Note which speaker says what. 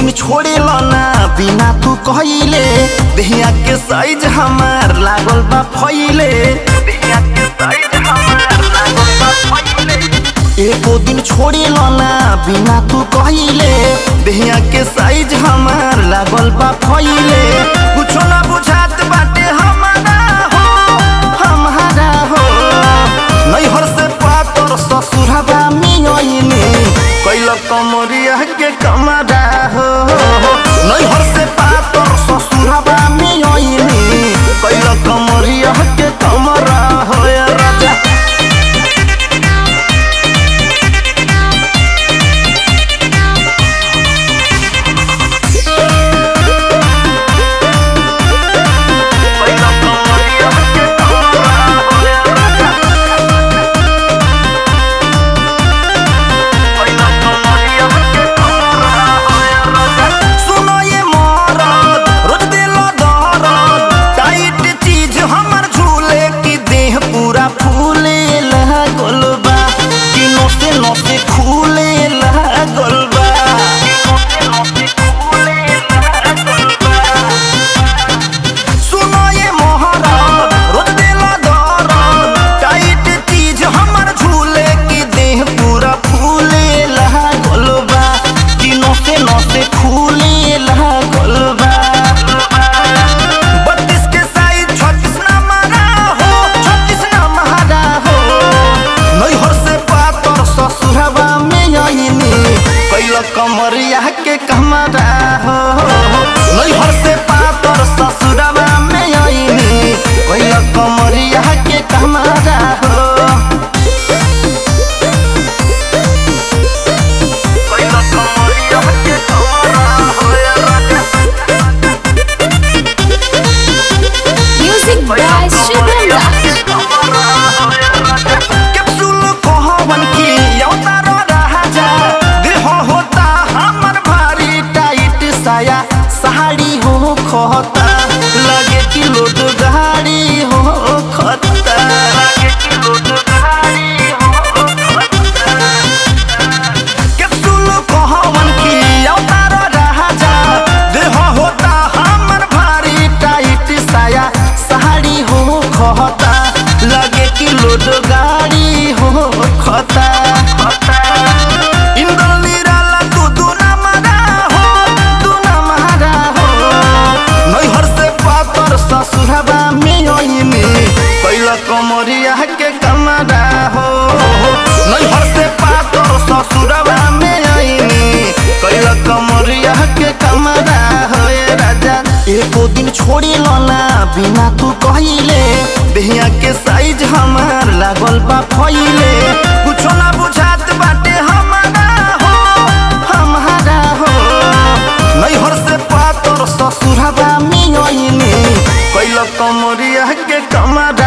Speaker 1: दिन छोड़े ना बिना तू कहिले देहिया के साइज हमार लागल बा फैले देहिया के साइज हमार लागल बा फैले एको दिन छोड़े ना बिना तू कहिले देहिया के साइज हमार लागल बा फैले कुछो ना बुझात बाटे हमारा हो हमारा हो नैहर से पातर ससुरबा मियने कैल कमरिया के कमरा हो नैहर से पातर ससुरबा मियने कैल कमरिया के कमरा हो ए राजा कैल कमरिया के कमरा हो ए राजा सुनो ये मरद, रोज दिलो दरद, टाइट चीज हमर झूले की देह पूरा फूले लागल बा कि नसे नसे खुले लागल बा सुनो ये मोहरद, रोज दिलो दरद, टाइट चीज हमर झूले की देह पूरा फूले लागल बा कि नसे नसे खुले लागल बा बत्तीस के साइज छत्तीस ना मारा हो छत्तीस ना मारा हो नैहर से पातर ससुरबा में आईनी कैल कमरिया के कमरा हो नैहर से पातर ससुरबा में आईनी कैल कमरिया के कमरा हो कैल कमरिया के कमरा हो ए राजा
Speaker 2: Music by Shubham Raj.
Speaker 1: Capsule कहवन की अवतार राजा देह होता हमर भारी टाइट साया साड़ी हो खता लगे कि लोड गाड़ी हो खता लगे कि लोड गाड़ी हो खता कैप्सूल कहवन की अवतार राजा देह होता हमर भारी टाइट साया साड़ी हो खता लगे कि लोड गाड़ी हो खता इंद्र निराला तू दूना मारा हो दूना मारा हो नैहर से पातर ससुरबा में आईनी कैल कमरिया के कमरा हो नैहर से पातर ससुरबा में आईनी कैल कमरिया के कमरा हो ए राजा एको दिन छोड़ी ना बिना तू कहिले देहिया के साइज हमार लागल बा फैले कुछो ना बुझात बाटे हमारा हो हमारा हो नैहर से पातर ससुरबा मियने कैल कमरिया के कमरा